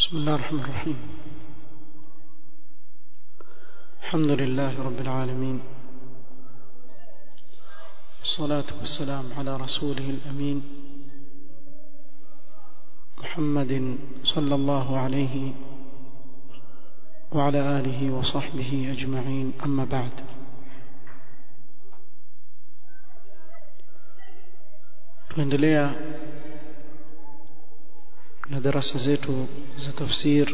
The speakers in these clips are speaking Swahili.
بسم الله الرحمن الرحيم الحمد لله رب العالمين والصلاة والسلام على رسوله الأمين محمد صلى الله عليه وعلى آله وصحبه أجمعين أما بعد tuendelea na darasa zetu za tafsir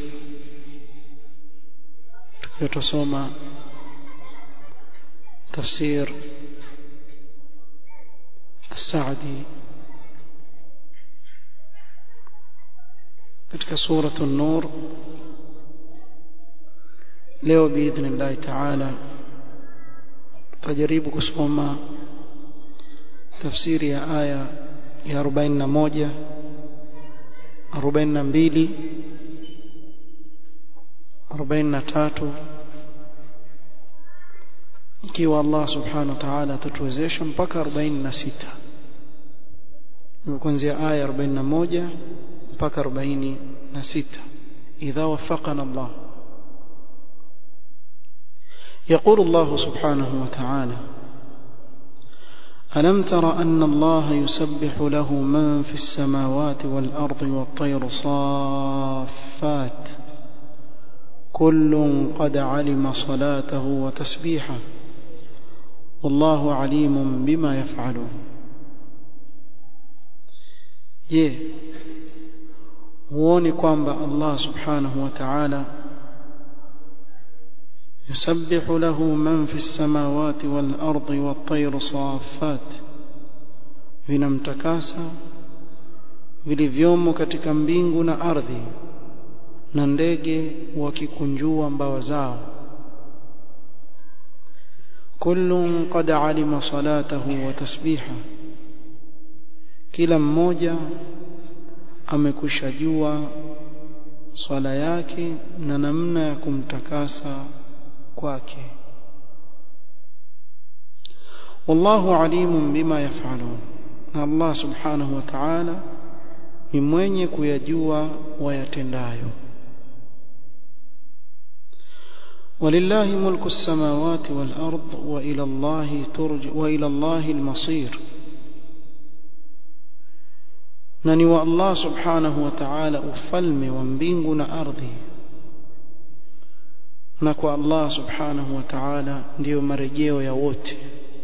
tukiwa tusoma tafsir السعدي katika suratu an-nur leo biidhnillah taala tutajaribu kusoma tafsiri ya aya ya 41 42 43 ikiwa Allah subhanahu wa ta'ala atatuwezesha mpaka 46 kuanzia aya 41 mpaka 46 idha wafaqana Allah يقول الله سبحانه وتعالى ألم تر أن الله يسبح له من في السماوات والأرض والطير صافات كل قد علم صلاته وتسبيحه والله عليم بما يفعلون je huoni kwamba Allah subhanahu wa ta'ala يسبح له من في السماوات والأرض والطير صافات vinamtakasa vilivyomo katika mbingu na ardhi na ndege wakikunjua mbawa zao kullun qad alima salatahu wa tasbiha kila mmoja amekushajua swala yake na namna ya kumtakasa kwake wallahu alimun bima yafalun na Allah subhanahu wa ta'ala ni mwenye kuyajua wayatendayo ولله ملك السماوات والأرض وإلى الله ترجع وإلى الله المصير نني والله سبحانه وتعالى أفلم ومبينغنا أرضي na kwa Allah subhanahu wa ta'ala ndiyo marejeo ya wote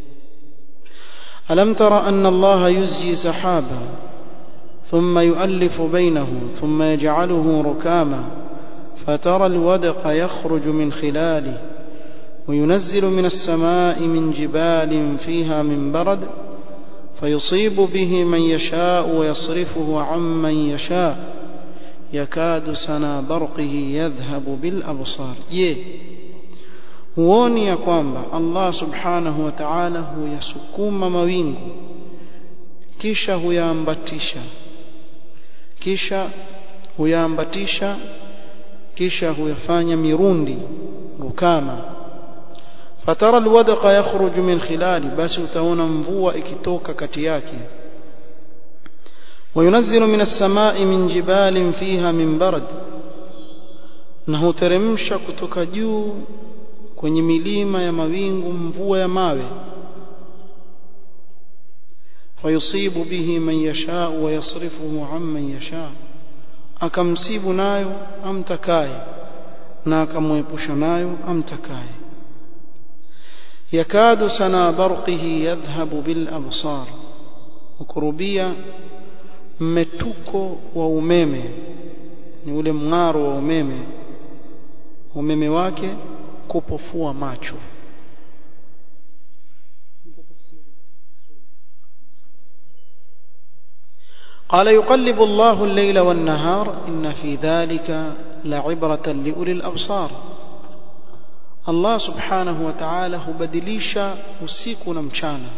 alam tara anna Allah yuzji sahaba thumma yu'allifu bainahu thumma yaj'aluhu rukama فترى الودق يخرج من خلاله وينزل من السماء من جبال فيها من برد فيصيب به من يشاء ويصرفه عمن يشاء yakadu sana barqihi yadhhabu bil absar je huoni ya kwamba Allah subhanahu wa ta'ala huyasukuma mawingu kisha huyaambatisha kisha huyaambatisha kisha huyafanya mirundi ukama fatara alwadqa yakhruju min khilali basi utaona mvua ikitoka kati yake وينزل من السماء من جبال فيها من برد na huteremsha kutoka juu kwenye milima ya mawingu mvua ya mawe fayusibu bihi man yasha wa yasrifuhu amman yasha akamsibu nayo amtakaye na akamwepusha nayo amtakaye yakadu sana barqihi yadhhabu bil absar ukurubia mmetuko wa umeme ni ule mng'aro wa umeme umeme wake kupofua macho قال يقلب الله الليل والنهار إن في ذلك لعبرة لأولي الأبصار الله سبحانه وتعالى هبدليشا usiku mchana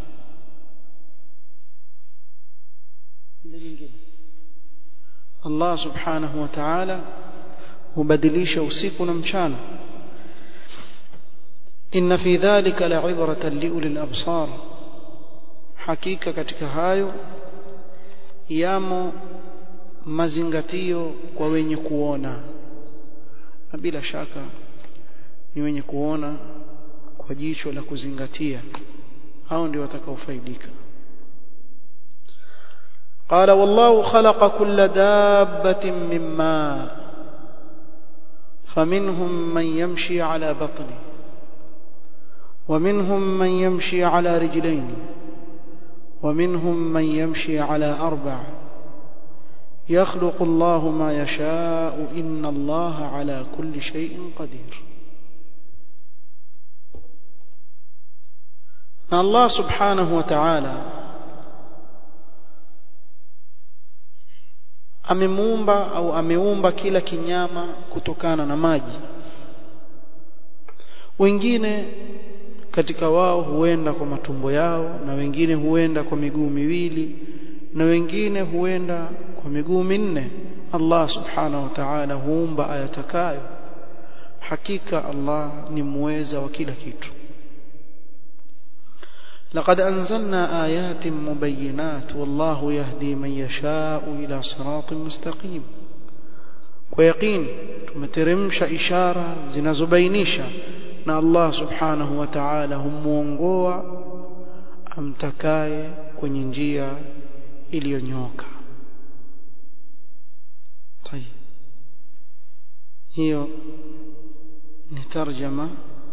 Allah subhanahu wa ta'ala hubadilisha usiku na mchana inna fi dhalika la'ibratan liulil absar hakika katika hayo yamo mazingatio kwa wenye kuona na bila shaka ni wenye kuona kwa jicho la kuzingatia hao ndio watakaofaidika قال والله خلق كل دابة من ماء فمنهم من يمشي على بطنه ومنهم من يمشي على رجلين ومنهم من يمشي على أربع يخلق الله ما يشاء إن الله على كل شيء قدير الله سبحانه وتعالى amemuumba au ameumba kila kinyama kutokana na maji wengine katika wao huenda kwa matumbo yao na wengine huenda kwa miguu miwili na wengine huenda kwa miguu minne Allah subhanahu wa ta'ala huumba ayatakayo hakika Allah ni muweza wa kila kitu لقد أنزلنا آيات مبينات والله يهدي من يشاء إلى صراط مستقيم ويقين tumeteremsha ishara zinazobainisha na Allah subhanahu wa ta'ala humuongoa amtakaye kwenye njia iliyonyoka طيب hiyo ni tarjama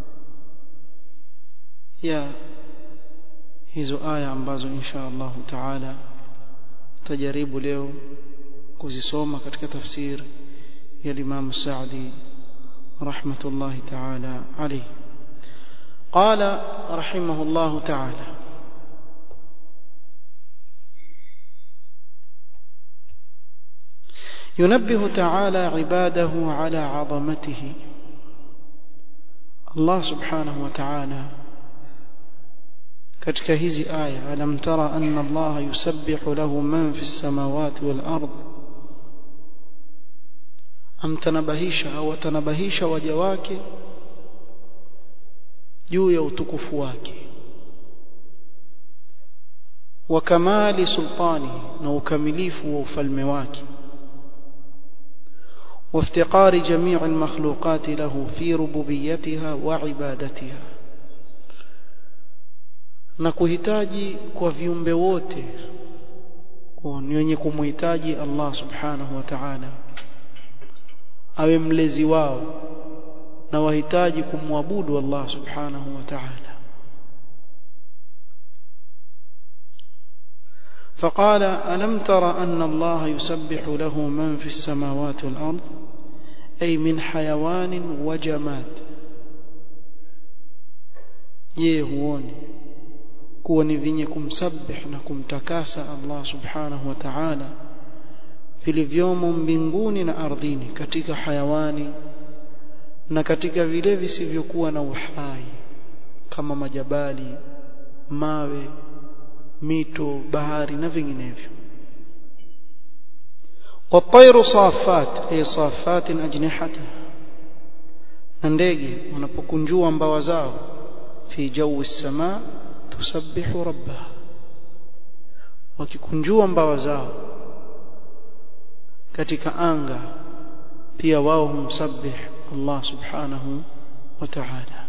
ya hizo aya ambazo insha Allah taala tajaribu leo kuzisoma katika tafsir ya Imam Saadi rahmatullahi taala alayhi قال رحمه الله تعالى ينبه تعالى عباده على عظمته الله سبحانه وتعالى katika hizi aya alam tara anna Allah yusabbihu lahu man fi samawati wal ard amtanabahisha au atanabahisha waja wake juu ya utukufu wake wa kamali sultani na ukamilifu wa ufalme wake وافتقار جميع المخلوقات له في ربوبيتها وعبادتها na kuhitaji kwa viumbe wote ni wenye kumhitaji Allah subhanahu wa ta'ala awe mlezi wao na wahitaji kumwabudu Allah subhanahu wa ta'ala فقال ألم تر أن الله يسبح له من في السماوات والأرض أي من حيوان وجماد يهوني kuwa ni vyenye kumsabih na kumtakasa Allah subhanahu wa ta'ala vilivyomo mbinguni na ardhini katika hayawani na katika vile visivyokuwa na uhai kama majabali mawe mito bahari na vinginevyo والطير صافات أي صافات أجنحتها na ndege wanapokunjua mbawa zao fi jawi samaa tusabbihu rabbaha wakikunjua mbawa zao katika anga pia wao humsabbih Allah subhanahu wa ta'ala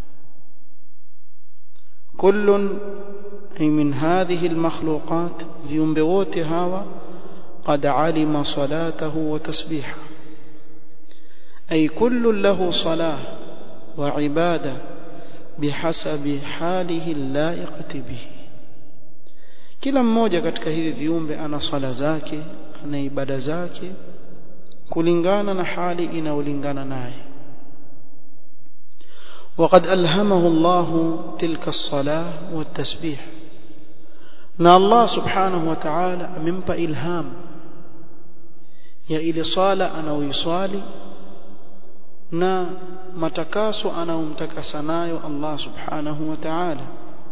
كل أي من هذه المخلوقات viumbe wote hawa قد علم صلاته وتسبيحه أي كل له صلاة وعبادة بحسب حاله اللائقة به kila mmoja katika hivi viumbe ana sala zake ana ibada zake kulingana na hali inayolingana naye وقد ألهمه الله تلك الصلاة والتسبيح na Allah subhanahu wa ta'ala amempa ilham ya ile sala anaoiswali na matakaso anaomtakasa nayo Allah subhanahu wa ta'ala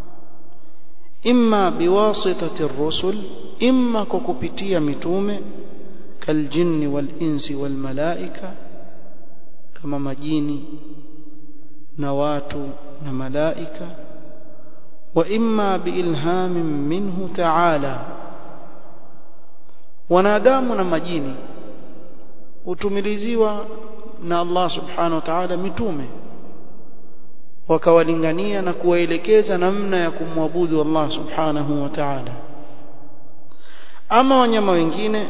imma biwasitati ar-rusul imma kwa kupitia mitume kaljinni wal insi wal malaika kama majini na watu na malaika wa imma biilhamin minhu ta'ala wanadamu na majini hutumiliziwa na Allah subhanahu wa ta'ala mitume wakawalingania na kuwaelekeza namna ya kumwabudu Allah subhanahu wa ta'ala ama wanyama wengine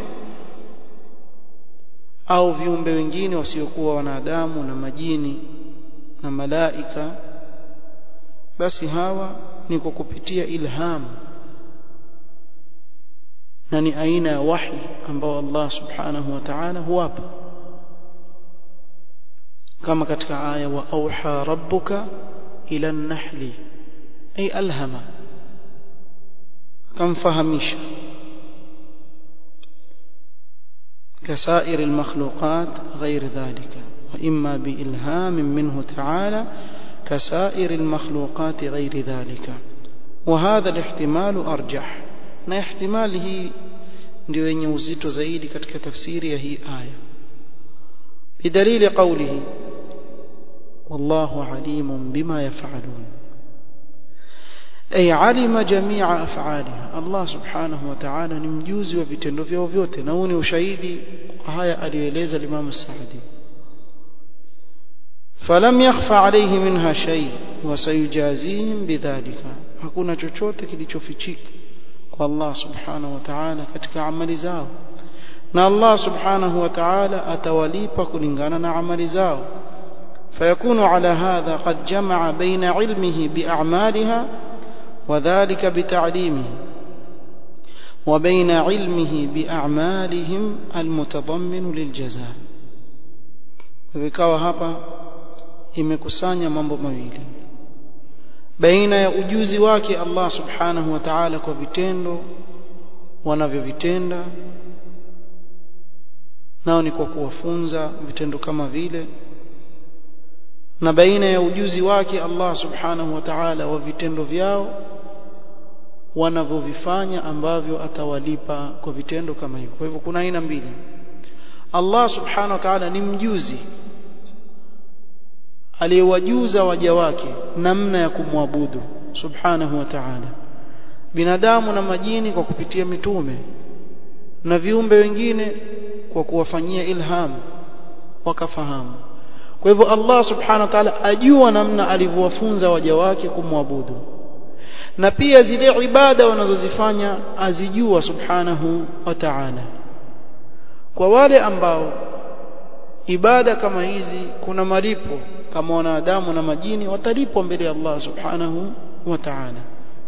au viumbe wengine wasiokuwa wanadamu na majini na malaika basi hawa ni kwa kupitia ilham na ni aina ya wahi ambao Allah subhanahu wa ta'ala huwapa kama katika aya wa auha rabbuka ila an-nahli ay alhama kamfahamisha كسائر المخلوقات غير ذلك وإما بإلهام منه تعالى كسائر المخلوقات غير ذلك وهذا الاحتمال أرجح na ihtimali hii ndio yenye uzito zaidi katika tafsiri ya hii aya bidalili qawlihi wallahu alimun bima yaf'alun ay alima jami'a af'aliha Allah subhanahu wa ta'ala ni mjuzi wa vitendo vyao vyote na huu ni ushahidi wa haya aliyoeleza Imam Saadi falam yakhfa alayhi minha shay wa sayujazihim bidhalika hakuna chochote kilichofichika kwa Allah subhanahu wa ta'ala katika amali zao na Allah subhanahu wa ta'ala atawalipa kulingana na amali zao فيكون على هذا قد جمع بين علمه بأعمالها وذلك بتعليمه وبين علمه بأعمالهم المتضمن للجزاء vikawa hapa imekusanya mambo mawili baina ya ujuzi wake Allah subhanahu wa ta'ala kwa vitendo wanavyovitenda nao ni kwa kuwafunza vitendo kama vile na baina ya ujuzi wake Allah subhanahu wa ta'ala wa vitendo vyao wanavyovifanya ambavyo atawalipa kwa vitendo kama hivyo kwa hivyo kuna aina mbili Allah subhanahu wa ta'ala ni mjuzi aliyewajuza waja wake namna ya kumwabudu subhanahu wa ta'ala binadamu na majini kwa kupitia mitume na viumbe wengine kwa kuwafanyia ilham wakafahamu kwa hivyo Allah subhanahu wa ta'ala ajua namna alivyowafunza waja wake kumwabudu na pia zile ibada wanazozifanya azijua subhanahu wa ta'ala kwa wale ambao ibada kama hizi kuna malipo kama wanadamu na majini watalipwa mbele ya Allah subhanahu wa ta'ala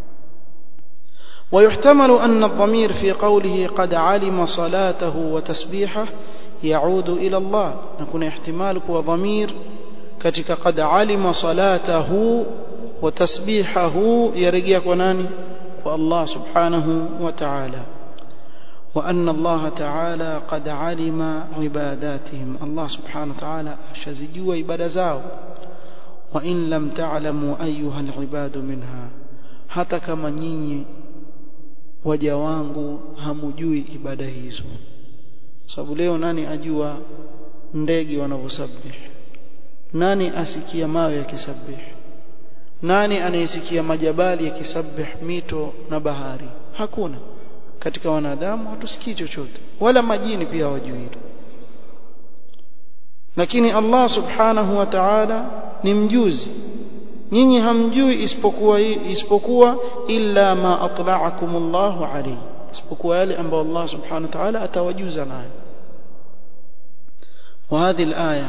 ويحتمل أن الضمير في قوله قد علم صلاته وتسبيحه يعود إلى الله نكون احتمال وضمير كتك قد علم صلاته وتسبيحه يرجع كناني والله سبحانه وتعالى وأن الله تعالى قد علم عباداتهم الله سبحانه وتعالى شزجوا عبادة زاو وإن لم تعلموا أيها العباد منها hata kama nyinyi waja wangu hamujui ibada hizo sababu leo nani ajua ndege wanavyosabih nani asikia mawe yakisabih nani anayesikia majabali yakisabih mito na bahari hakuna katika wanadamu hatusikii chochote wala majini pia hawajui hilo lakini Allah subhanahu wa ta'ala ni mjuzi nyinyi hamjui isipokuwa isipokuwa illa ma atla'akum Allah alayhi isipokuwa yale ambayo Allah subhanahu wa ta'ala atawajuza nayo وهذه الآية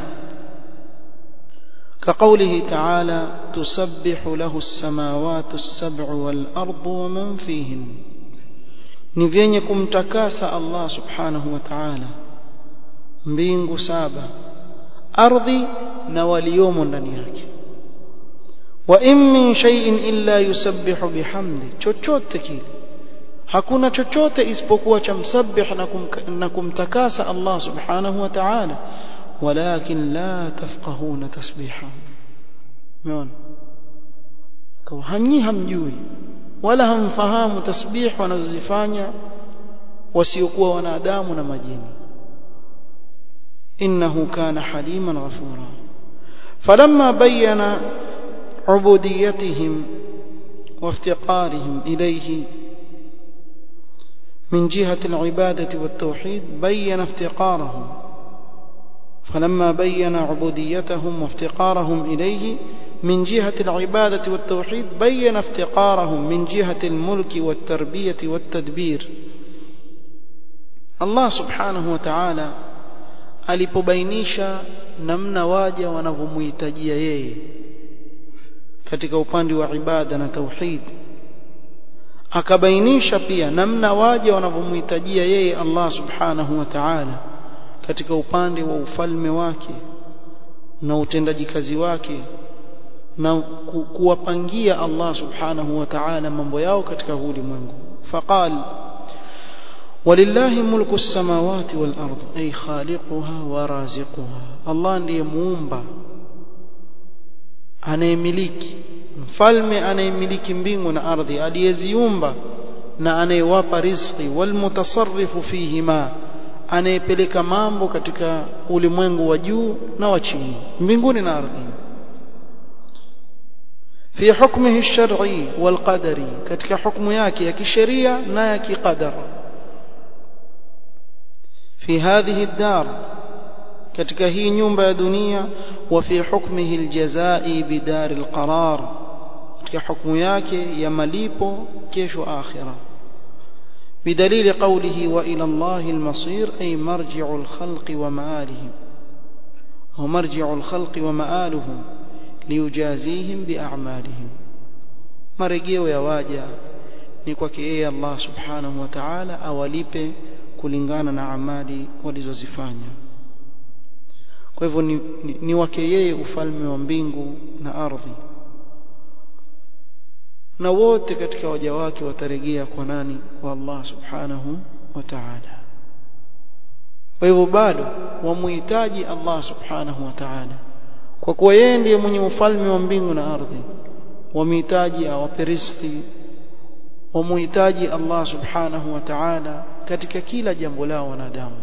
كقوله تعالى تسبح له السماوات السبع والأرض ومن فيهن ni vyenye kumtakasa Allah subhanahu wa ta'ala mbingu saba ardhi na waliomo ndani yake wa in min shay'in illa yusabbihu bihamdi chochote kile hakuna chochote isipokuwa cha msabbih na, kum, na kumtakasa Allah subhanahu wa ta'ala walakin la tafqahuna tasbiha umeona kwa hanyi hamjui wala hamfahamu tasbih wanazozifanya wasiokuwa wanadamu na majini innahu kana haliman ghafura falamma bayyana ubudiyatihim وافتقارهم إليه من جهة العبادة والتوحيد بين افتقارهم فلما بين عبوديتهم وافتقارهم إليه من جهة العبادة والتوحيد بين افتقارهم من جهة الملك والتربية والتدبير الله سبحانه وتعالى alipobainisha namna waja wanavyomhitajia yeye katika upande wa ibada na tauhid akabainisha pia namna waja wanavyomhitajia yeye Allah subhanahu wa ta'ala katika upande wa ufalme wake na utendaji kazi wake na ku, kuwapangia Allah subhanahu wa ta'ala mambo yao katika ulimwengu faqal walillahi mulku samawati wal ard ay khaliquha wa raziquha Allah ndiye muumba anayemiliki mfalme anayemiliki mbingu na ardhi aliyeziumba na anayewapa riziki wal mutasarrifu fihima anayepeleka mambo katika ulimwengu wa juu na wa chini mbinguni na ardhini في حكمه الشرعي والقدري ketika hukumu yake ya kisheria na ya kiqadar في هذه الدار ketika hii nyumba ya dunia وفي حكمه الجزاء بدار القرار ketika hukumu yake ya malipo kesho akhira بدليل قوله وإلى الله المصير أي مرجع الخلق ومآلهم أو مرجع الخلق ومآلهم liyujazihim biamalihim marejeo ya waja ni kwake yeye Allah subhanahu wa ta'ala awalipe kulingana na amali walizozifanya kwa hivyo ni, ni, ni wake yeye ufalme wa mbingu na ardhi na wote katika waja wake watarejea kwa nani kwa Allah subhanahu wa ta'ala kwa hivyo bado wamuhitaji Allah subhanahu wa ta'ala kwa kuwa yeye ndiye mwenye ufalme wa mbingu na ardhi wamhitaji awape riziki wamuhitaji Allah subhanahu wa ta'ala katika kila jambo lao wanadamu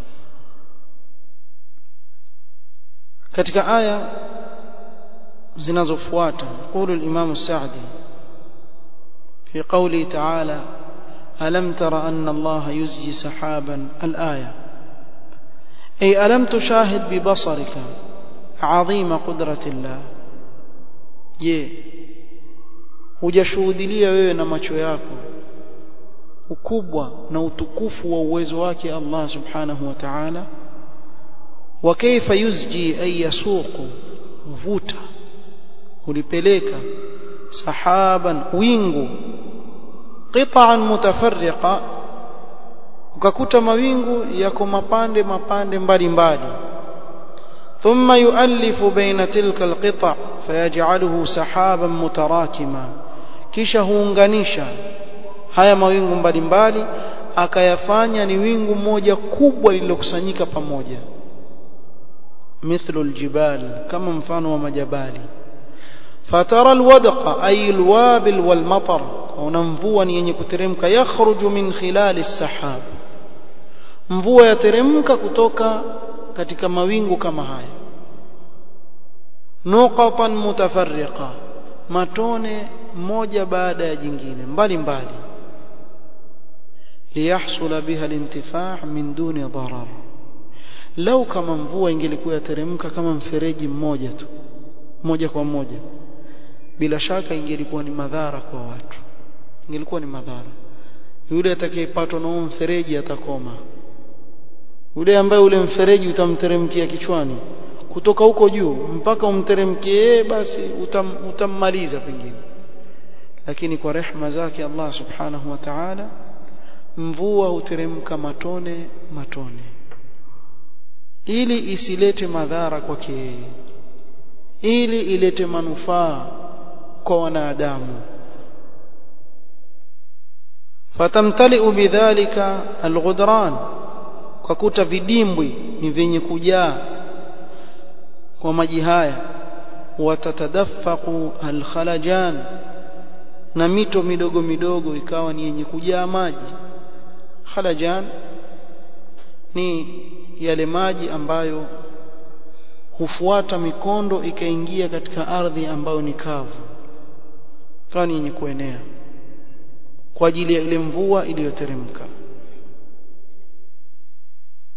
katika aya zinazofuata قول الإمام السعدي في قوله تعالى ألم تر أن الله يزجي سحابا الآية أي ألم تشاهد ببصرك عظيم قدرة الله je hujashuhudilia wewe na macho yako ukubwa na utukufu wa uwezo wake Allah subhanahu wa ta'ala wa kaifa yuzji ay yasuqu mvuta ulipeleka sahaban wingu qita'an mutafarriqa ukakuta mawingu yako mapande mapande mbalimbali mbali. ثم يؤلف بين تلك القطع فيجعله سحابا متراكما kisha huunganisha haya mawingu mbalimbali akayafanya ni wingu moja kubwa lililokusanyika pamoja mithlu aljibal kama mfano wa majabali fatara alwadqa ay alwabil walmatar una mvua ni yenye kuteremka yakhruju min khilali as-sahab mvua yateremka kutoka katika mawingu kama haya nuqatan mutafarriqa matone moja baada ya jingine mbali mbali liyahsula biha alintifaa min duni darar lau kama mvua ingelikuwa yateremka kama mfereji mmoja tu moja kwa moja bila shaka ingelikuwa ni madhara kwa watu ingelikuwa ni madhara yule atakayepatwa na mfereji atakoma yule ambaye ule mfereji utamteremkia kichwani kutoka huko juu mpaka umteremkie basi utam, utammaliza pengine lakini kwa rehma zake Allah subhanahu wa ta'ala mvua huteremka matone matone ili isilete madhara kwake yeye ili ilete manufaa kwa wanadamu fatamtaliu bidhalika alghudran kwa kuta vidimbwi ni vyenye kujaa kwa maji haya watatadaffaqu alkhalajan na mito midogo midogo ikawa ni yenye kujaa maji khalajan ni yale maji ambayo hufuata mikondo ikaingia katika ardhi ambayo ni kavu kawa ni yenye kuenea kwa ajili ya ile mvua iliyoteremka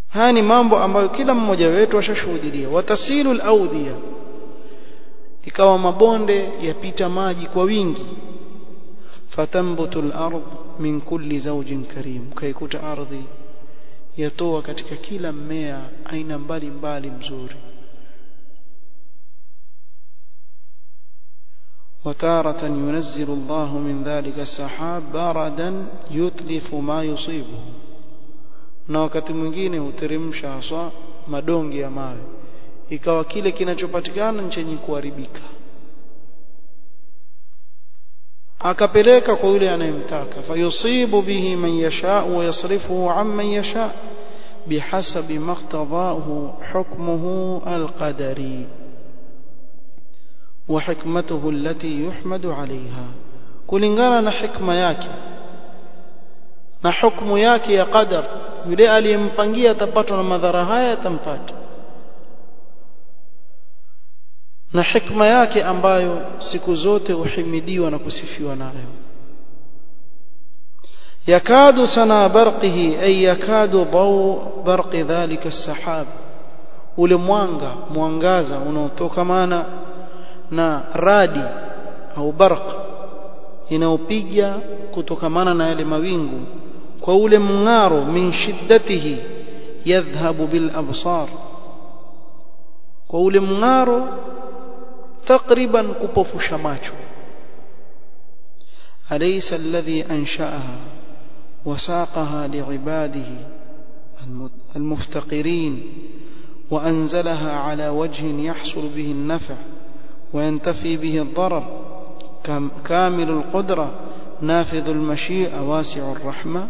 haya ni mambo ambayo kila mmoja wetu ashashuhudia watasilu al-awdiya ikawa mabonde yapita maji kwa wingi fatambutu al-ard min kulli zawjin karim kaikuta ardhi yatoa katika kila mmea aina mbalimbali mzuri وتارة ينزل الله من ذلك السحاب بردا يتلف ما يصيبه na wakati mwingine huteremsha haswa madonge ya mawe ikawa kile kinachopatikana ni chenye kuharibika akapeleka kwa yule anayemtaka fayusibu bihi man yasha wa yasrifuhu amman yasha bihasabi maqtadahu hukmuhu alqadari wa hikmatuhu allati yuhmadu alaiha kulingana na hikma yake na hukumu yake ya qadar yule aliyempangia atapatwa na madhara haya atampata na hikma yake ambayo siku zote uhimidiwa na kusifiwa nayo yakadu sana barqihi ay yakadu daw barqi dhalika as-sahab ule mwanga mwangaza unaotoka maana na radi au barq inaopiga kutokamana na yale mawingu kwa ule mng'aro min shiddatihi yadhhabu bil absar kwa ule mng'aro takriban kupofusha macho alaysa alladhi ansha'aha وساقها لعباده المفتقرين وأنزلها على وجه يحصل به النفع وينتفي به الضرر كامل القدرة نافذ المشيئة واسع الرحمة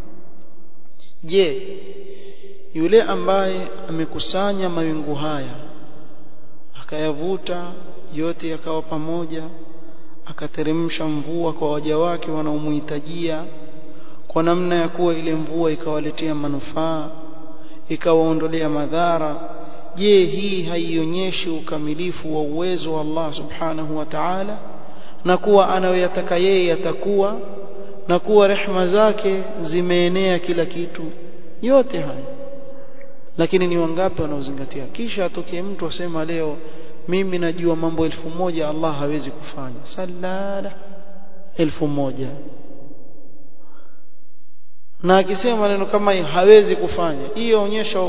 je yule ambaye amekusanya mawingu haya akayavuta yote yakawa pamoja akateremsha mvua kwa waja wake wanaomhitajia kwa namna ya kuwa ile mvua ikawaletea manufaa ikawaondolea madhara je hii haionyeshi ukamilifu wa uwezo wa Allah subhanahu wa ta'ala na kuwa anayoyataka yeye yatakuwa na kuwa rehma zake zimeenea kila kitu yote haya lakini ni wangapi wanaozingatia kisha atokee mtu asema leo mimi najua mambo elfu moja Allah hawezi kufanya salala elfu moja na akisema maneno kama hawezi kufanya hiyo onyesha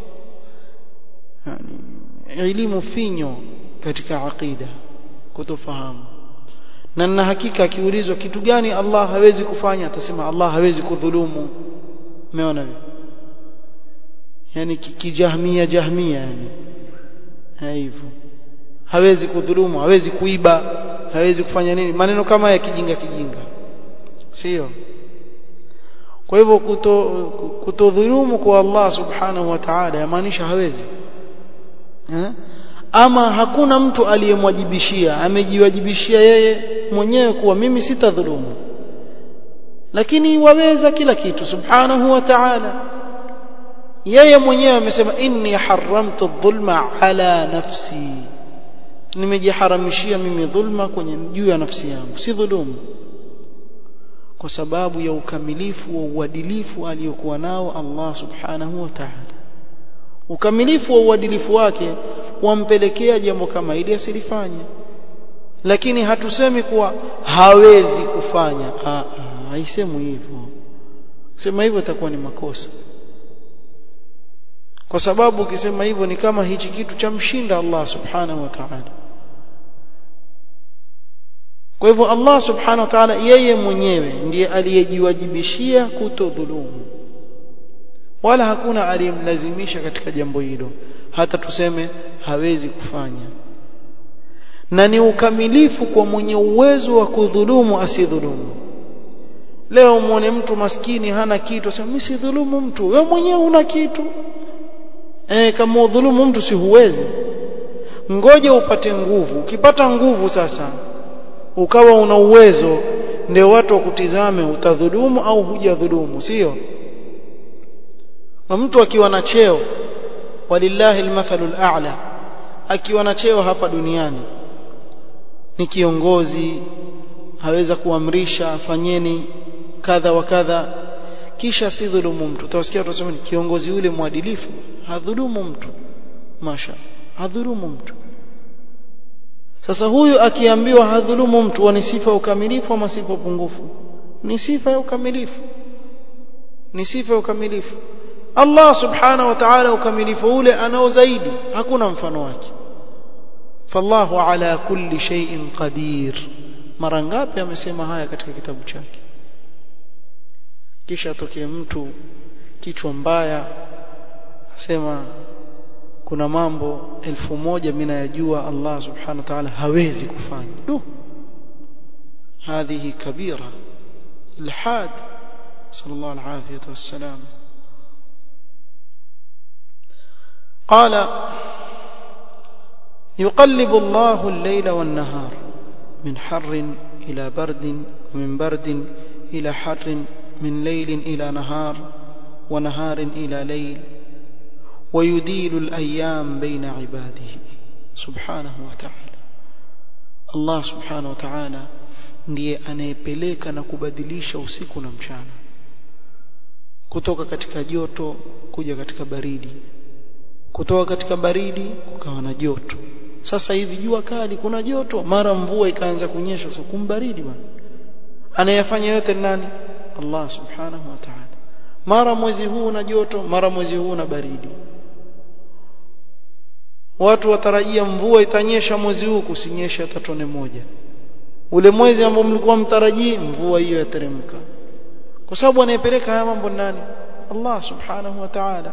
yani elimu finyo katika aqida kutofahamu na na hakika akiulizwa kitu gani Allah hawezi kufanya atasema Allah hawezi kudhulumu umeona yani kijahmia jahmia yani hivyo hawezi kudhulumu hawezi kuiba hawezi kufanya nini maneno kama ya kijinga kijinga sio kwa hivyo kuto kutodhulumu kwa Allah subhanahu wa ta'ala yamaanisha hawezi eh? ama hakuna mtu aliyemwajibishia amejiwajibishia yeye mwenyewe kuwa mimi sitadhulumu lakini waweza kila kitu subhanahu wa ta'ala yeye mwenyewe amesema inni haramtu dhulma ala nafsi nimejiharamishia mimi dhulma kwenye juu ya nafsi yangu si dhulumu kwa sababu ya ukamilifu wa uadilifu aliyokuwa nao Allah subhanahu wa ta'ala ukamilifu wa uadilifu wake wampelekea jambo kama hili asilifanye lakini hatusemi kuwa hawezi kufanya haisemwi hivyo kusema hivyo itakuwa ni makosa kwa sababu ukisema hivyo ni kama hichi kitu cha mshinda Allah subhanahu wa ta'ala kwa hivyo Allah subhanahu wa ta'ala yeye mwenyewe ndiye aliyejiwajibishia kutodhulumu wala hakuna aliyemlazimisha katika jambo hilo hata tuseme hawezi kufanya na ni ukamilifu kwa mwenye uwezo wa kudhulumu asidhulumu leo muone mtu maskini hana kitu asema mimi sidhulumu mtu wewe mwenyewe una kitu eh kama udhulumu mtu si huwezi ngoja upate nguvu ukipata nguvu sasa ukawa una uwezo ndio watu wakutizame utadhulumu au hujadhulumu sio na mtu akiwa na cheo walillahi almathalul a'la akiwa na cheo hapa duniani ni kiongozi haweza kuamrisha fanyeni kadha wa kadha kisha si dhulumu mtu utawasikia watu wasema kiongozi yule mwadilifu hadhulumu mtu masha hadhulumu mtu sasa huyu akiambiwa hadhulumu mtu ni sifa ya ukamilifu ama sifa upungufu ni sifa ya ukamilifu ni sifa ya ukamilifu Allah subhanahu wa ta'ala ukamilifu ule anao zaidi hakuna mfano wake fallahu ala kulli shay'in qadir mara ngapi amesema haya katika kitabu chake kisha atokee mtu kichwa mbaya asema kuna mambo elfu moja mimi nayajua Allah subhanahu wa ta'ala hawezi kufanya du هذه كبيرة الحاد صلى الله العافية والسلام قال يقلب الله الليل والنهار من حر إلى برد ومن برد إلى حر من ليل إلى نهار ونهار إلى ليل ويديل الأيام بين عباده سبحانه وتعالى الله سبحانه وتعالى ndiye anayepeleka na kubadilisha usiku na mchana kutoka katika joto kuja katika baridi kutoka katika baridi kukawa na joto sasa hivi jua kali kuna joto mara mvua ikaanza kunyesha so kumbaridi bwana anayefanya yote nani Allah subhanahu wa ta'ala mara mwezi huu na joto mara mwezi huu na baridi watu watarajia mvua itanyesha mwezi huu kusinyesha hata tone moja ule mwezi ambao mlikuwa mtarajii mvua hiyo yateremka kwa sababu anayepeleka haya mambo nani Allah subhanahu wa ta'ala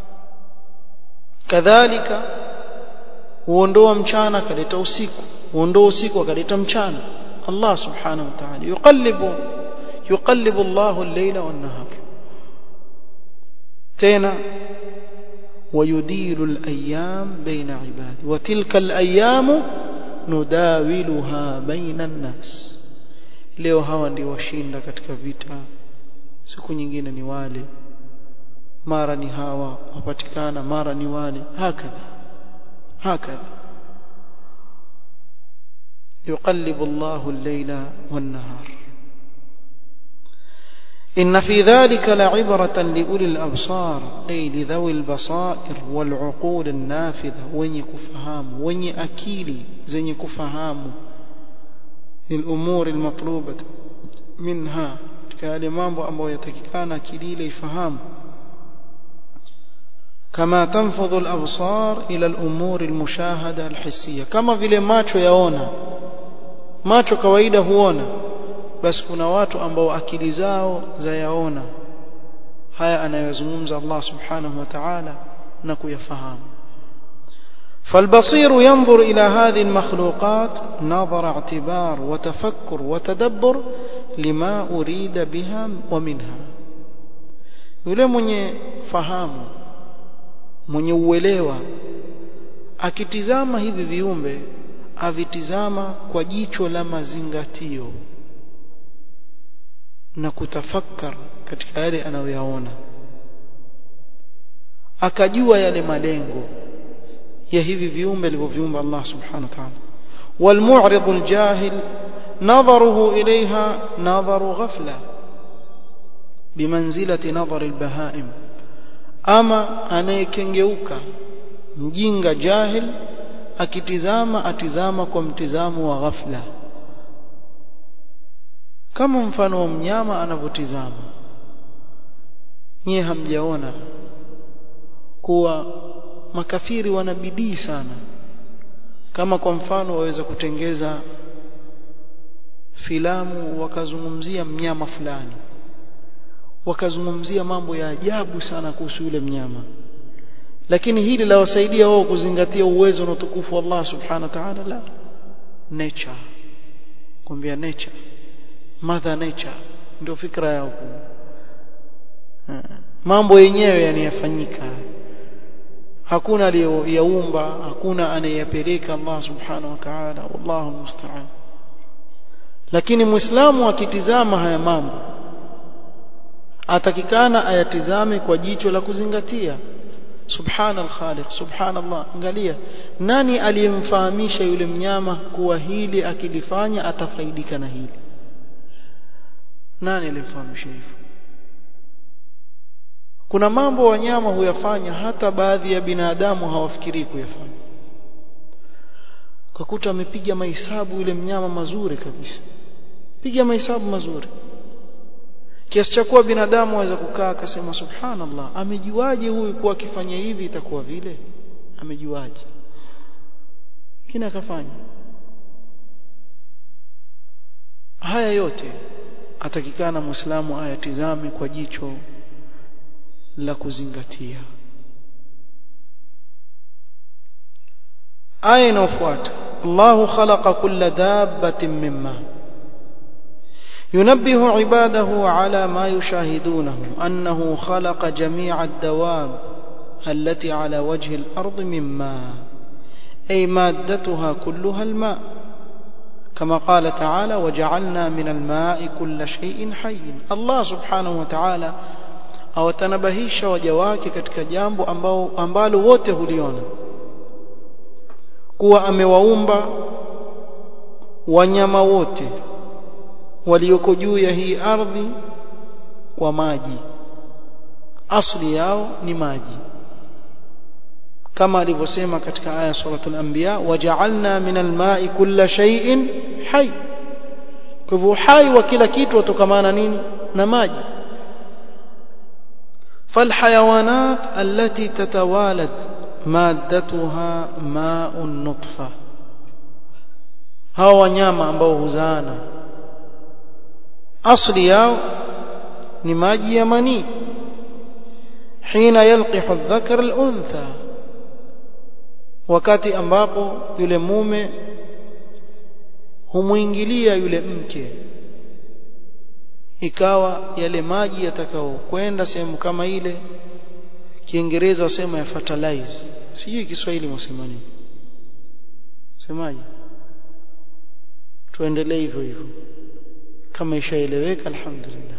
kadhalika huondoa mchana akaleta usiku huondoa usiku akaleta mchana Allah subhanahu wa ta'ala yuqallibu yuqallibu Allahu al-layla wan-nahar tena ويدير الأيام بين عباده وتلك الأيام نداولها بين الناس leo hawa ndio washinda katika vita siku nyingine ni wale mara ni hawa wapatikana mara ni wale hakadha hakadha يقلب الله الليل والنهار إن في ذلك لعبرة لأولي الأبصار أي لذوي البصائر والعقول النافذة وين يكفهام وين أكيلي زين يكفهام للأمور المطلوبة منها كالإمام أبو يتككان أكيلي يفهم كما تنفض الأبصار إلى الأمور المشاهدة الحسية كما vile macho yaona macho kawaida huona basi kuna watu ambao akili zao zayaona haya anayozungumza Allah subhanahu wa ta'ala na kuyafahamu فالبصير ينظر إلى هذه المخلوقات نظر اعتبار وتفكر وتدبر لما أريد بها ومنها yule mwenye fahamu mwenye uelewa akitizama hivi viumbe avitizama kwa jicho la mazingatio na kutafakar katika yale anayoyaona akajua yale malengo ya hivi viumbe alivyoviumba Allah subhanahu wa ta'ala والمعرض الجاهل نظره إليها نظر غفلة بمنزلة نظر البهائم أما anayekengeuka mjinga jahil akitizama atizama kwa mtizamo wa ghafla kama mfano wa mnyama anavyotizama nyie hamjaona kuwa makafiri wana bidii sana kama kwa mfano waweza kutengeza filamu wakazungumzia mnyama fulani wakazungumzia mambo ya ajabu sana kuhusu yule mnyama lakini hili lawasaidia wao kuzingatia uwezo na utukufu wa Allah subhanahu wa ta'ala la nature kuambia nature mother nature ndio fikra yao mambo yenyewe yanayofanyika hakuna aliyoyaumba hakuna anayeyapeleka Allah subhanahu wa ta'ala wallahu musta'an lakini muislamu akitizama haya mambo atakikana ayatizame kwa jicho la kuzingatia subhana al-khaliq subhanallah angalia nani aliyemfahamisha yule mnyama kuwa hili akilifanya atafaidika na hili nani alimfahamisha hivyo kuna mambo wanyama huyafanya hata baadhi ya binadamu hawafikirii kuyafanya ukakuta amepiga mahesabu yule mnyama mazuri kabisa piga mahesabu mazuri kiasi cha kuwa binadamu aweza kukaa akasema subhanallah amejuaje huyu kuwa akifanya hivi itakuwa vile amejuaje kina akafanya haya yote atakikana muislamu ayatizame kwa jicho la kuzingatia aya inayofuata Allahu khalaqa kulla dabbatin mimma ينبه عباده على ما يشاهدونه أنه خلق جميع الدواب التي على وجه الأرض من ماء أي مادتها كلها الماء كما قال تعالى وجعلنا من الماء كل شيء حي الله سبحانه وتعالى awatanabahisha waja wake katika jambo ambao ambalo wote huliona kuwa amewaumba wanyama wote walioko juu ya hii ardhi kwa maji asli yao ni maji kama alivyosema katika aya suratul anbiya waja'alna minal ma'i kulla shay'in hayy kwa hivyo hai wa kila kitu utokamana nini na maji فالحيوانات التي تتوالد مادتها ماء النطفة هاو wanyama ambao huzaana asli yao ni maji ya manii hina yalqihu adh-dhakar al-untha wakati ambapo yule mume humuingilia yule mke ikawa yale maji yatakao kwenda sehemu kama ile kiingereza wasema ya fertilize sijui kiswahili mwasema nini semaje tuendelee hivyo hivyo kama ishaeleweka alhamdulillah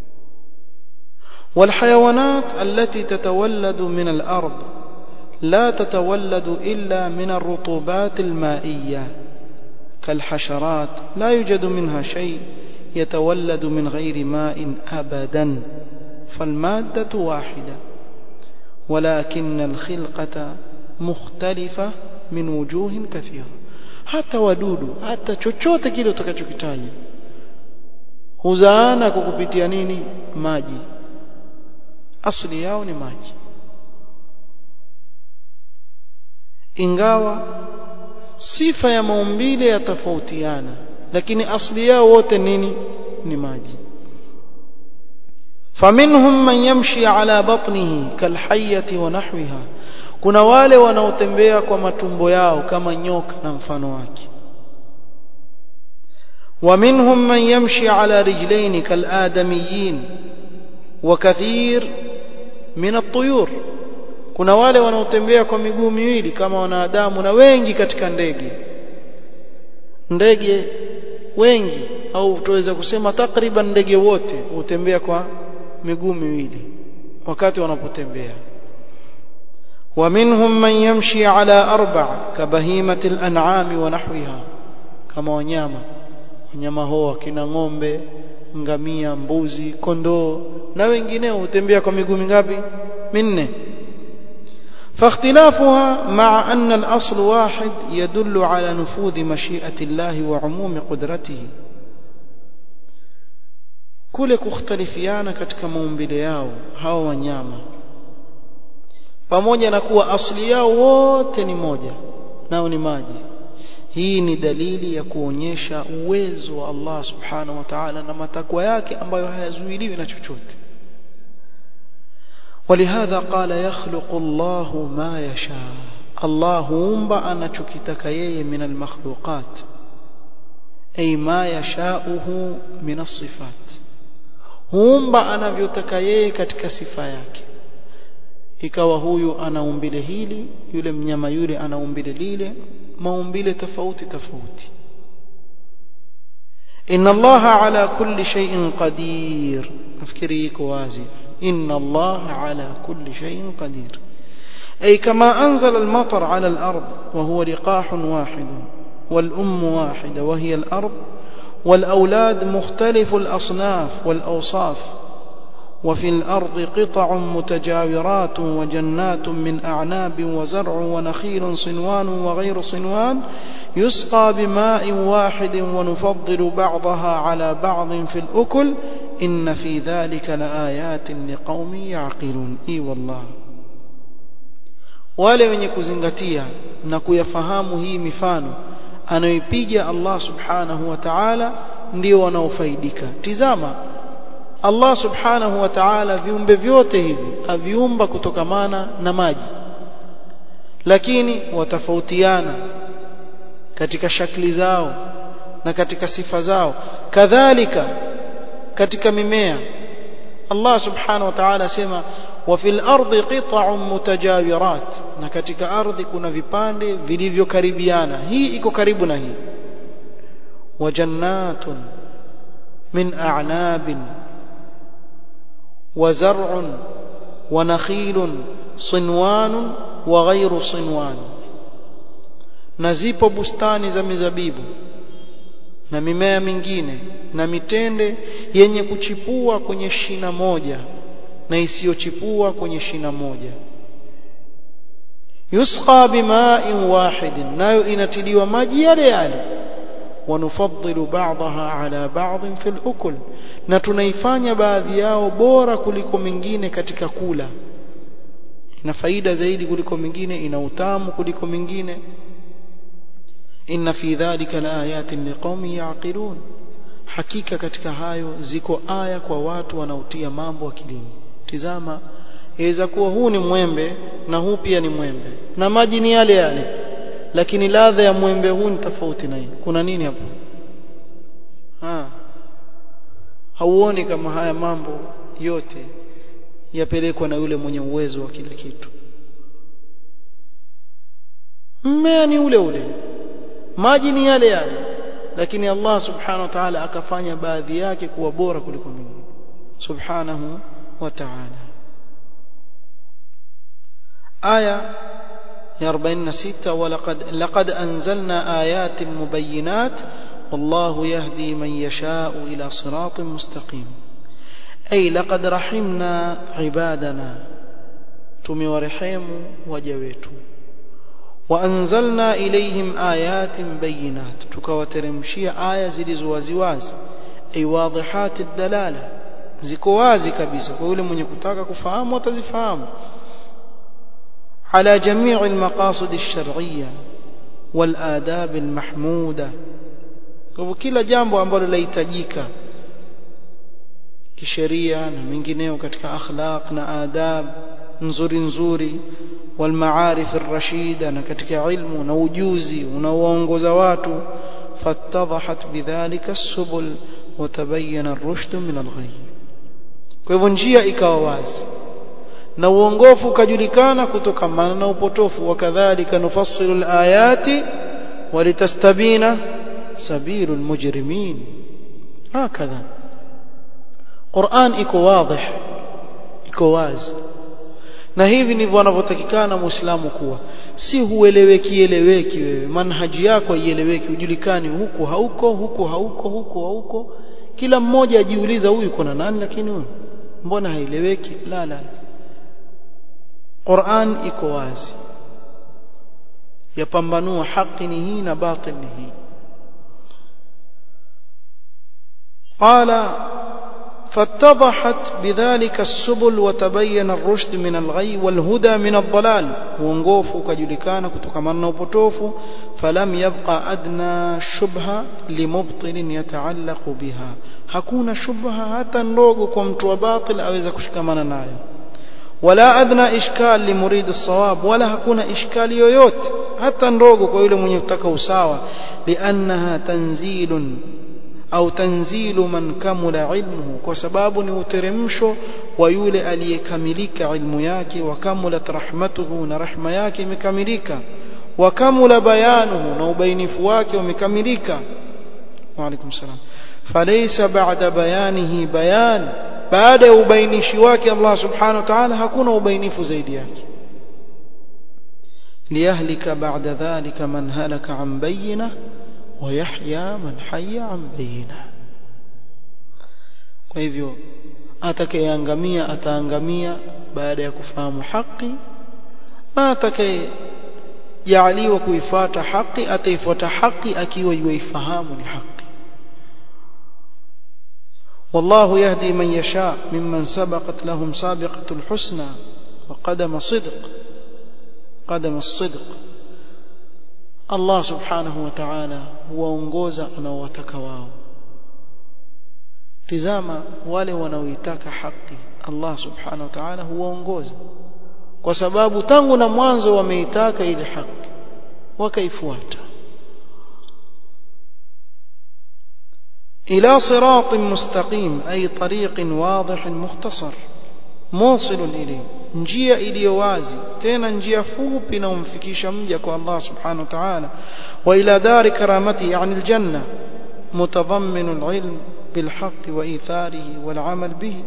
والحيوانات التي تتولد من الأرض لا تتولد إلا من الرطوبات المائية كالحشرات لا يوجد منها شيء يتولد من غير ماء أبدا فالمادة واحدة ولكن الخلقة مختلفة من وجوه كثيرة hata wadudu hata chochote kile utakachokitaja huzaana kwa kupitia nini maji asili yao ni maji ingawa sifa ya maumbile yatofautiana lakini asili yao wote nini ni maji faminhum man yamshi ala batnihi kalhayyati wa nahwiha kuna wale wanaotembea kwa matumbo yao kama nyoka na mfano wake ومنهم من يمشي على رجلين كالآدميين وكثير من الطيور kuna wale wanaotembea kwa miguu miwili kama wanadamu na wengi katika ndege ndege wengi au tuweza kusema takriban ndege wote hutembea kwa miguu miwili wakati wanapotembea ومنهم من يمشي على أربع كبهيمة الأنعام ونحوها كما wanyama wanyama hao kina ng'ombe ngamia mbuzi kondoo na wengineo hutembea kwa miguu mingapi minne فاختلافها مع أن الأصل واحد يدل على نفوذ مشيئة الله وعموم قدرته kule kukhtalifiana katika maumbile yao hawa wanyama pamoja na kuwa asili yao wote ni moja nao ni maji hii ni dalili ya kuonyesha uwezo wa Allah subhanahu wa ta'ala na matakwa yake ambayo hayazuiliwi na chochote ولهذا قال يخلق الله ما يشاء الله umba anachokitaka yeye min almakhluqat ay ma yashauhu min as-sifat huumba anavyotaka yeye katika sifa yake ikawa huyu ana umbile hili yule mnyama yule ana umbile lile maumbile tofauti tofauti inna allaha ala kulli shay'in qadir nafikiri iko wazi inna allaha ala kulli shay'in qadir أي كما أنزل المطر على الأرض وهو لقاح واحد والأم واحدة وهي الأرض والأولاد مختلف الأصناف والأوصاف وفي الأرض قطع متجاورات وجنات من أعناب وزرع ونخيل صنوان وغير صنوان يسقى بماء واحد ونفضل بعضها على بعض في الأكل إن في ذلك لآيات لقوم يعقلون إي والله wale wenye kuzingatia na kuyafahamu hii mifano anayoipiga Allah subhanahu wa ta'ala ndio wanaofaidika tizama Allah subhanahu wa ta'ala viumbe vyote hivi aviumba kutokamana na maji lakini watafautiana katika shakli zao na katika sifa zao kadhalika katika mimea Allah subhanahu wa ta'ala asema wa fil ardi qita'un mutajawirat na katika ardhi kuna vipande vilivyokaribiana hii iko karibu na hii wa jannatun min a'nabin wa zar'un wa nakhilun sinwanun wa ghayru sinwan na zipo bustani za mizabibu na mimea mingine na mitende yenye kuchipua kwenye shina moja na isiyochipua kwenye shina moja yusqa bima'in wahidin nayo inatiliwa maji yale yale wanufaddilu ba'daha ala ba'dhin fil ukul na tunaifanya baadhi yao bora kuliko mingine katika kula ina faida zaidi kuliko mingine ina utamu kuliko mingine inna fi dhalika laayatin liqaumin yaqilun hakika katika hayo ziko aya kwa watu wanaotia mambo akilini tizama inaweza kuwa huu ni mwembe na huu pia ni mwembe na maji ni yale yale lakini ladha ya mwembe huu ni tofauti na hii kuna nini hapo ha hauoni kama haya mambo yote yapelekwa na yule mwenye uwezo wa kila kitu mmea ni ule ule maji ni yale yale lakini Allah subhanahu wa ta'ala akafanya baadhi yake kuwa bora kuliko mingine subhanahu wa ta'ala aya ya 46 walaqad laqad anzalna ayatin mubayyinat والله يهدي من يشاء إلى صراط مستقيم أي لقد رحمنا عبادنا تمورحم وجويتم وأنزلنا إليهم آيات بينات تكوترمشي آية زلزوازواز أي واضحات الدلالة زكوازي كبيسة كل من يكتاك كفهام وتزفهام على جميع المقاصد الشرعية والآداب المحمودة kila jambo ambalo lahitajika kisheria na mengineo katika akhlaq na adab nzuri nzuri والمعارف الرشيدة na katika ilmu na ujuzi unaoongoza watu fattadhahat bidhalika as-subul wa tabayyana ar-rushd min al-ghayy kwa hivyo njia ikawa wazi na uongofu ukajulikana kutokamana na upotofu wakadhalika nufassilu al-ayati walitastabina sabilu al-mujrimin hakadha Qur'an iko wazi iko wazi na hivi ndivyo wanavyotakikana muislamu kuwa si hueleweki eleweki wewe manhaji yako haieleweki ujulikani huku hauko huku hauko huku hauko kila mmoja ajiuliza huyu kuna nani lakini huyu mbona haieleweki la la Qur'an iko wazi yapambanua haki ni hii na batil ni hii qala فاتضحت بذلك السبل وتبين الرشد من الغي والهدى من الضلال وongofu ukajulikana kutokana na upotofu falam yabqa adna shubha limubtil yataallaq biha hakuna shubha hata ndogo kwa mtu wa batil aweza kushikamana nayo wala adna ishkal limurid as-sawab wala hakuna ishkali yoyote hata ndogo kwa yule mwenye kutaka usawa liannaha tanzilun au tanzilu man kamula ilmuhu kwa sababu ni uteremsho wa yule aliyekamilika ilmu yake wa kamulat rahmatuhu na rahma yake imekamilika wa kamula bayanuhu na ubainifu wake umekamilika wa alaikum salam falaysa ba'da bayanihi bayan baada ya ubainishi wake Allah subhanahu wa ta'ala hakuna ubainifu zaidi yake liyahlika ba'da dhalika man halaka an bayyinah ويحيى من حي عن بينه kwa hivyo atakayeangamia ataangamia baada ya kufahamu haki na atakaye jaaliwa kuifuata haki ataifuata haki akiwa yuifahamu ni haki والله يهدي من يشاء ممن سبقت لهم سابقة الحسنى وقدم صدق قدم الصدق الله سبحانه وتعالى huwaongoza anaowataka wao tizama wale wanaoitaka haki Allah subhanahu wa ta'ala huwaongoza kwa sababu tangu na mwanzo wameitaka ile haki wakaifuata إلى صراط مستقيم أي طريق واضح مختصر موصل إليه njia iliyo wazi tena njia fupi inayomfikisha mja kwa Allah subhanahu wa ta'ala wa ila dari karamati yani aljanna mutadhammin alilm bilhaq wa itharihi wal amal bihi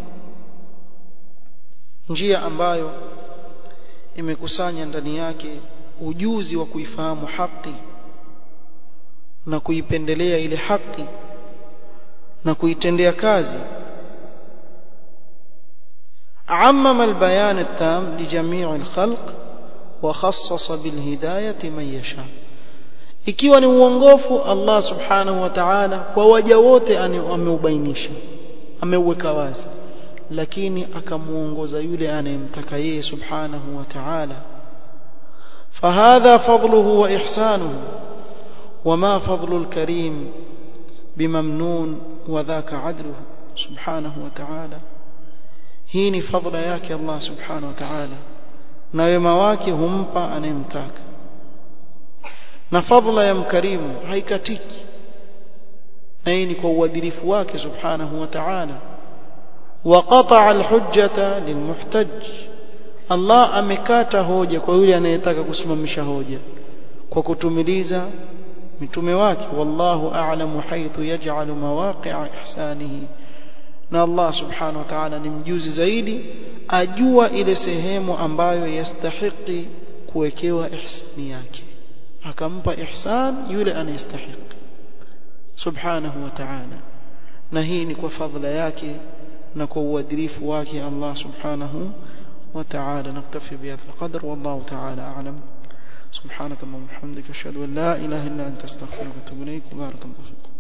njia ambayo imekusanya ndani yake ujuzi wa kuifahamu haki na kuipendelea ile haki na kuitendea kazi عمم البيان التام لجميع الخلق وخصص بالهداية من يشاء ikiwa ni uongofu Allah subhanahu wa ta'ala kwa waja wote ameubainisha ameuweka wazi lakini akamuongoza yule anayemtaka yeye subhanahu wa ta'ala fahadha fadluhu wa ihsanuhu wama fadlu alkarim bimamnun wa dhaka adluhu subhanahu wa ta'ala hii ni fadla yake Allah subhanahu wa ta'ala na wema wake humpa anayemtaka na fadla ya mkarimu haikatiki na hii ni kwa uadilifu wake subhanahu wa ta'ala وقطع الحجة للمحتج Allah amekata hoja kwa yule anayetaka kusimamisha hoja kwa kutumiliza mitume wake wallahu a'lamu haythu yaj'alu mawaqi'a ihsanihi na Allah subhanahu wa ta'ala ni mjuzi zaidi ajua ile sehemu ambayo yastahiki kuwekewa ihsani yake akampa ihsan yule anayestahiki subhanahu wa ta'ala na hii ni kwa fadhila yake na kwa uadilifu wake Allah subhanahu wa ta'ala naktafi bihadha alqadr wallahu ta'ala a'lam سبحانك اللهم وبحمدك اشهد ان لا اله الا انت استغفرك واتوب اليك بارك الله فيكم